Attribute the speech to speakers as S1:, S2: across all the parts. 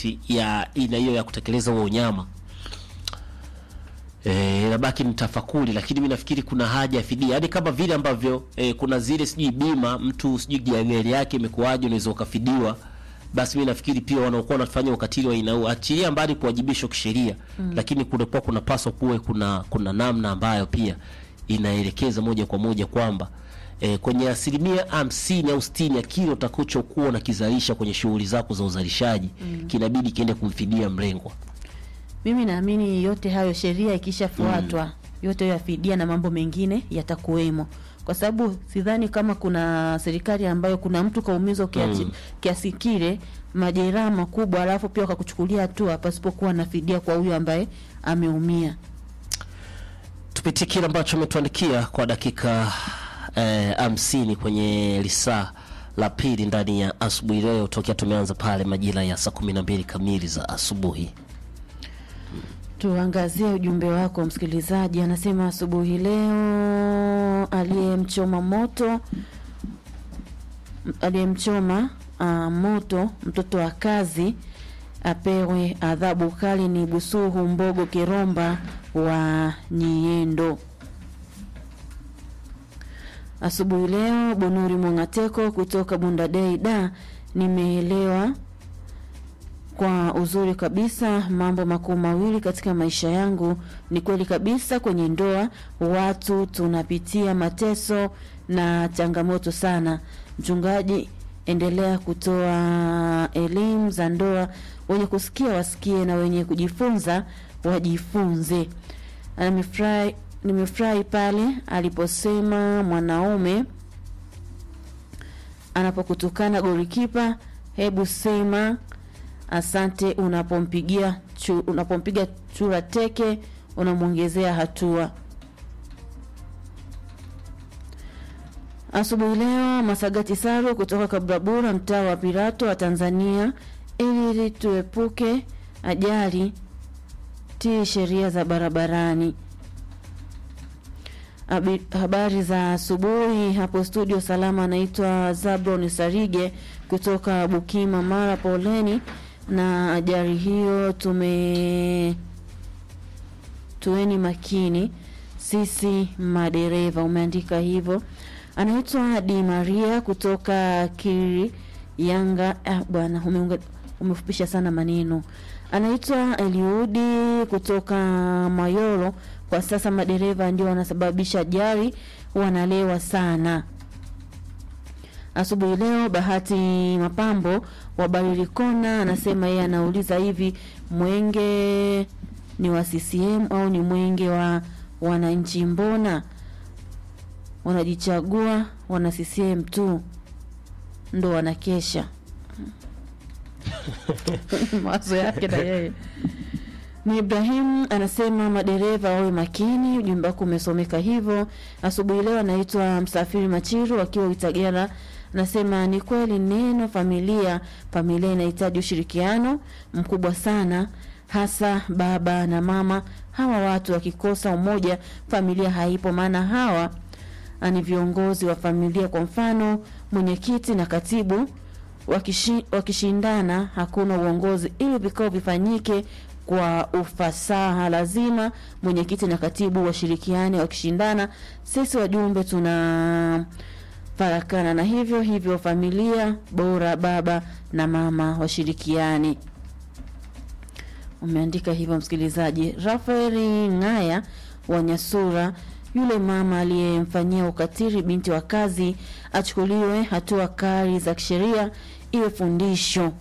S1: context ya ina hiyo ya kutekeleza huo unyama Eh, inabaki ni tafakuri, lakini mi nafikiri kuna haja ya fidia, yaani kama vile ambavyo eh, kuna zile sijui bima mtu sijui gari yake imekuwaje, unaweza ukafidiwa. Basi mi nafikiri pia wanaokuwa wanafanya ukatili wa aina hiyo, achilia mbali kuwajibishwa kisheria mm. lakini kunakuwa kunapaswa kuwe kuna kuna namna ambayo pia inaelekeza moja kwa moja kwamba eh, kwenye asilimia hamsini au sitini ya kile utakachokuwa unakizalisha kwenye shughuli zako za uzalishaji mm. kinabidi kiende kumfidia mlengwa.
S2: Mimi naamini yote hayo sheria ikishafuatwa yote hayo ya fidia na mambo mengine yatakuwemo, kwa sababu sidhani kama kuna serikali ambayo kuna mtu kaumizwa kiasi, kiasi kile majeraha makubwa, alafu pia wakakuchukulia hatua pasipokuwa na fidia kwa huyo ambaye ameumia.
S1: tupitie kile ambacho ametuandikia kwa dakika hamsini kwenye lisaa la pili ndani ya asubuhi leo, tokea tumeanza pale majira ya saa kumi na mbili kamili za asubuhi.
S2: Tuangazie ujumbe wako msikilizaji, anasema asubuhi leo aliyemchoma moto aliyemchoma uh, moto mtoto wa kazi apewe adhabu kali. Ni Busuhu Mbogo Kiromba wa Nyiendo. Asubuhi leo Bonuri Mwangateko kutoka Bundadei da, nimeelewa kwa uzuri kabisa mambo makuu mawili katika maisha yangu. Ni kweli kabisa, kwenye ndoa watu tunapitia mateso na changamoto sana. Mchungaji, endelea kutoa elimu za ndoa, wenye kusikia wasikie na wenye kujifunza wajifunze. Nimefurahi, nimefurahi pale aliposema mwanaume anapokutukana golikipa, hebu sema asante unapompigia chu, unapompiga chura teke unamwongezea hatua. Asubuhi leo Masagati Saru kutoka Kabrabura, mtaa wa Pirato wa Tanzania, ili tuepuke ajali, tii sheria za barabarani. Abi, habari za asubuhi hapo studio salama. Anaitwa Zabron Sarige kutoka Bukima, Mara. Poleni na ajali hiyo, tume tuweni makini sisi madereva. Umeandika hivyo. Anaitwa Di Maria kutoka Kiri Yanga. Ah, bwana umeunga umefupisha sana maneno. Anaitwa Eliudi kutoka Mayoro. Kwa sasa madereva ndio wanasababisha ajali, wanalewa sana. Asubuhi leo Bahati Mapambo wa Barilikona anasema yeye anauliza hivi, mwenge ni wa CCM au ni mwenge wa wananchi? Mbona wanajichagua wana CCM tu ndo wanakesha? mawazo yake na yeye ni Ibrahim anasema madereva wawe makini. Ujumbe wako umesomeka hivyo asubuhi leo. Anaitwa Msafiri Machiru akiwa Itagera, anasema ni kweli neno familia, familia inahitaji ushirikiano mkubwa sana, hasa baba na mama. Hawa watu wakikosa umoja, familia haipo, maana hawa ni viongozi wa familia. Kwa mfano, mwenyekiti na katibu wakishi, wakishindana, hakuna uongozi. Ili vikao vifanyike kwa ufasaha lazima mwenyekiti na katibu washirikiane. Wakishindana, sisi wajumbe tuna farakana, na hivyo hivyo familia bora, baba na mama washirikiane. Umeandika hivyo msikilizaji. Rafaeli Ngaya wa Nyasura, yule mama aliyemfanyia ukatili binti wa kazi achukuliwe hatua kali za kisheria, iwe fundisho.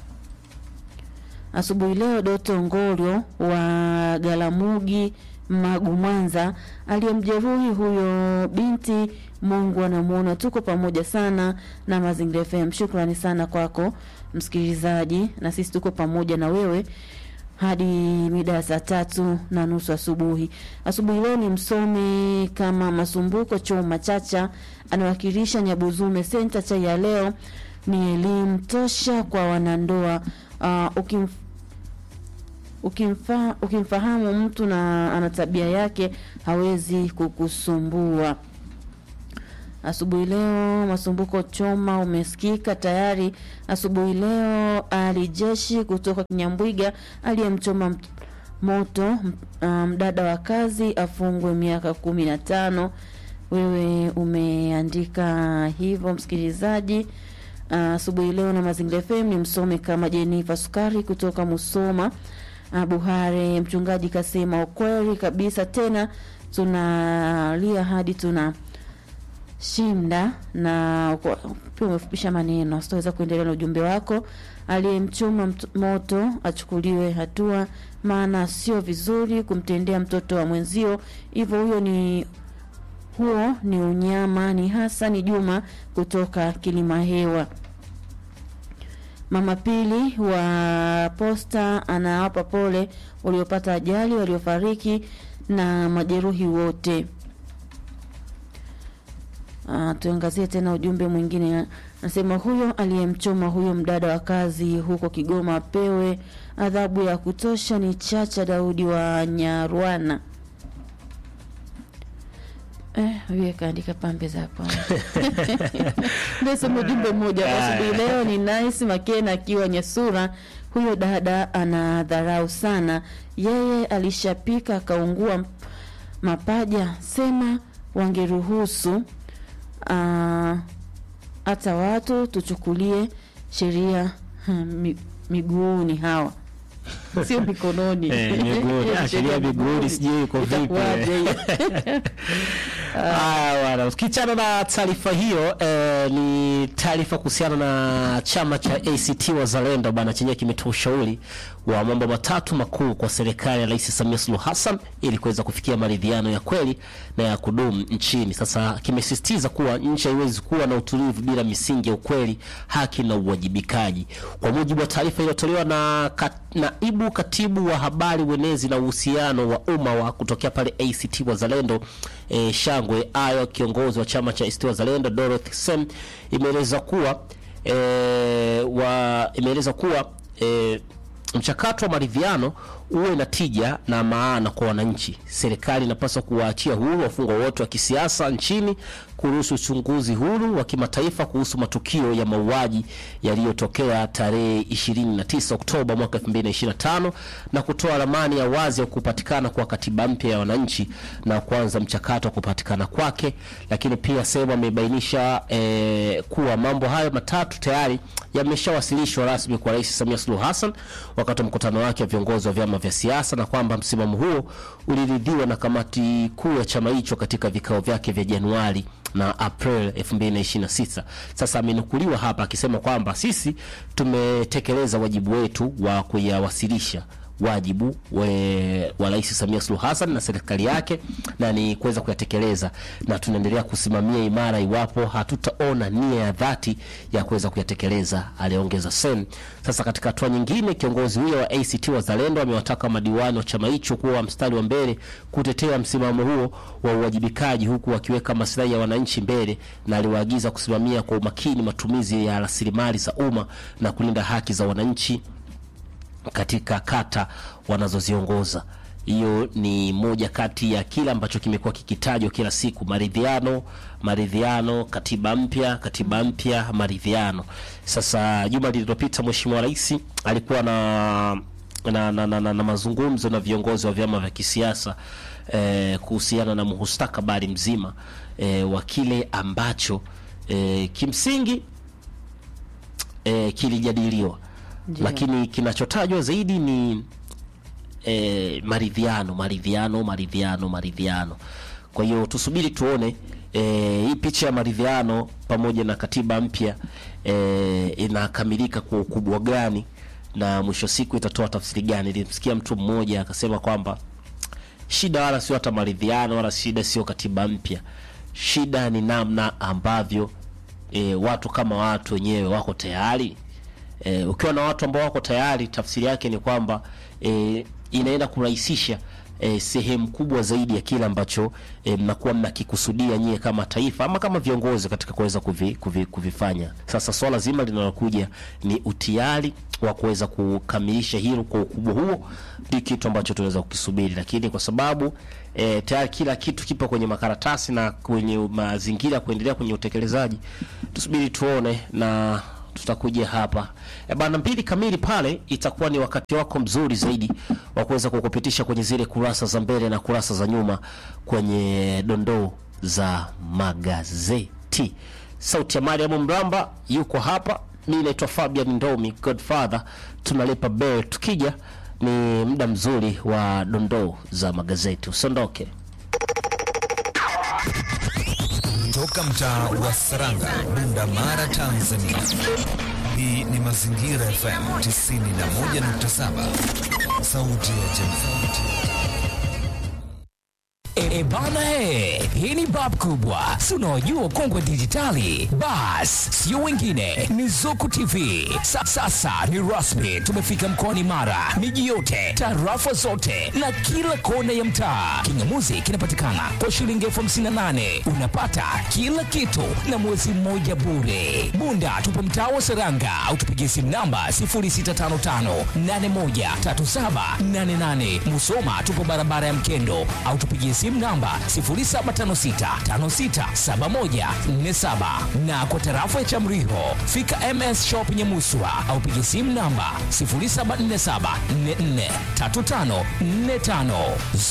S2: Asubuhi leo Doto Ngolyo wa Galamugi Magu Mwanza aliyemjeruhi huyo binti, Mungu anamuona. Tuko pamoja sana na Mazingira FM. Shukrani sana kwako msikilizaji, na sisi tuko pamoja na wewe hadi mida ya saa tatu na nusu asubuhi. Asubuhi leo ni msomi kama Masumbuko Choma Chacha anawakilisha Nyabuzume Senta. Chai ya leo ni elimu tosha kwa wanandoa. Uh, ukimf, ukimfa, ukimfahamu mtu na ana tabia yake hawezi kukusumbua. Asubuhi leo Masumbuko Choma umesikika tayari. Asubuhi leo Ali Jeshi kutoka Kinyambwiga aliyemchoma m- moto m- mdada wa kazi afungwe miaka kumi na tano. Wewe umeandika hivyo msikilizaji. Asubuhi leo na Mazingira FM ni msome kama Jenifa Sukari kutoka Musoma. Ah, Buhare mchungaji kasema ukweli kabisa, tena tunalia hadi tuna shinda na uko- pia umefupisha maneno, sitaweza kuendelea na ujumbe wako. Aliyemchoma mt- moto achukuliwe hatua, maana sio vizuri kumtendea mtoto wa mwenzio hivyo. Huyo ni huo ni unyama. Ni Hasani Juma kutoka Kilimahewa. Mama Pili wa Posta anawapa pole waliopata ajali, waliofariki na majeruhi wote. Uh, tuangazie tena ujumbe mwingine. Nasema huyo aliyemchoma huyo mdada wa kazi huko Kigoma apewe adhabu ya kutosha. Ni Chacha Daudi wa Nyarwana. Eh, huyo kaandika pambe za pwani. Ndio sema ujumbe mmoja kwa asubuhi leo ni Nice Makena akiwa Nyesura. Huyo dada anadharau sana, yeye alishapika akaungua mapaja, sema wangeruhusu ah, hata watu tuchukulie sheria hmm, mi- miguuni hawa sio mikononi.
S1: Eh, miguuni. Ah, sheria miguuni sijui iko vipi.
S2: Itakuwaje hiyo?
S1: Haya bwana, ukiachana na taarifa hiyo eh, ni taarifa kuhusiana na chama cha ACT Wazalendo bwana, chenyewe kimetoa ushauri wa mambo matatu makuu kwa serikali ya Rais Samia Suluhu Hassan ili kuweza kufikia maridhiano ya kweli na ya kudumu nchini. Sasa kimesisitiza kuwa nchi haiwezi kuwa na utulivu bila misingi ya ukweli, haki na uwajibikaji. Kwa mujibu wa taarifa iliyotolewa na kat, naibu katibu wa habari, uenezi na uhusiano wa umma wa kutokea pale ACT Wazalendo e, Shangwe Ayo, kiongozi wa chama cha ACT Wazalendo Dorothy Sem imeeleza kuwa e, wa imeeleza kuwa e, mchakato wa maridhiano uwe na tija na maana kwa wananchi. Serikali inapaswa kuwaachia huru wafungwa wote wa kisiasa nchini, kuruhusu uchunguzi huru wa kimataifa kuhusu matukio ya mauaji yaliyotokea tarehe 29 Oktoba mwaka 2025 na kutoa ramani ya wazi ya kupatikana kwa katiba mpya ya wananchi na kuanza mchakato wa kupatikana kwake. Lakini pia sehemu amebainisha eh, kuwa mambo hayo matatu tayari yameshawasilishwa rasmi kwa Rais Samia Suluhu Hassan wakati wa mkutano wake wa viongozi wa vyama vya siasa na kwamba msimamo huo uliridhiwa na kamati kuu ya chama hicho katika vikao vyake vya Januari na April 2026. Sasa amenukuliwa hapa akisema kwamba sisi tumetekeleza wajibu wetu wa kuyawasilisha wajibu we, wa Rais Samia Suluhu Hassan na serikali yake na ni kuweza kuyatekeleza, na tunaendelea kusimamia imara iwapo hatutaona nia ya dhati ya kuweza kuyatekeleza, aliongeza Sen. Sasa katika hatua nyingine, kiongozi huyo wa ACT Wazalendo amewataka madiwani wa chama hicho kuwa mstari wa mbele kutetea msimamo huo wa uwajibikaji, huku wakiweka maslahi ya wananchi mbele, na aliwaagiza kusimamia kwa umakini matumizi ya rasilimali za umma na kulinda haki za wananchi katika kata wanazoziongoza. Hiyo ni moja kati ya kile ambacho kimekuwa kikitajwa kila siku: maridhiano, maridhiano, katiba mpya, katiba mpya, maridhiano. Sasa juma lililopita Mheshimiwa Rais alikuwa na na, na, na, na, na mazungumzo na viongozi wa vyama vya kisiasa eh, kuhusiana na mustakabali mzima eh, wa kile ambacho eh, kimsingi eh, kilijadiliwa
S2: Ndiyo.
S1: lakini kinachotajwa zaidi ni e, maridhiano maridhiano maridhiano maridhiano. Kwa hiyo tusubiri tuone e, hii picha ya maridhiano pamoja na katiba mpya e, inakamilika kwa ukubwa gani na mwisho siku itatoa tafsiri gani. Nilimsikia mtu mmoja akasema kwamba shida wala sio hata maridhiano wala shida sio katiba mpya, shida ni namna ambavyo e, watu kama watu wenyewe wako tayari e, ukiwa na watu ambao wako tayari, tafsiri yake ni kwamba e, inaenda kurahisisha e, sehemu kubwa zaidi ya kile ambacho e, mnakuwa mnakikusudia nyie kama taifa ama kama viongozi katika kuweza kuvi, kuvi, kuvifanya. Sasa swala zima linalokuja ni utiari wa kuweza kukamilisha hilo kwa ukubwa huo, ndio kitu ambacho tunaweza kukisubiri, lakini kwa sababu e, tayari kila kitu kipo kwenye makaratasi na kwenye mazingira ya kuendelea kwenye utekelezaji, tusubiri tuone na tutakuja hapa e bana, mbili kamili pale itakuwa ni wakati wako mzuri zaidi wa kuweza kukupitisha kwenye zile kurasa za mbele na kurasa za nyuma kwenye dondoo za magazeti. Sauti ya Mariam Mramba yuko hapa, mi naitwa Fabian Ndomi Godfather, tunalipa bell. Tukija ni muda mzuri wa dondoo za magazeti, usiondoke.
S3: Toka mtaa wa Saranga, Bunda Mara, Tanzania. Hii ni Mazingira FM 91.7, sauti ya jamii.
S4: E bana he, hii ni bab kubwa, si unaojua ukongwe dijitali. Bas, sio wengine, ni Zuku TV. Sa, sasa ni rasmi, tumefika mkoani Mara, miji yote, tarafa zote na kila kona ya mtaa. Kingamuzi kinapatikana kwa shilingi elfu hamsini na nane unapata kila kitu na mwezi mmoja bure. Bunda tupo mtaa wa Seranga au tupigie simu namba 0655813788. Musoma tupo barabara ya Mkendo au tupigie simu namba 0756567147 na kwa tarafa ya Chamriho fika MS Shop Nyamuswa au pigie simu namba 0747443545.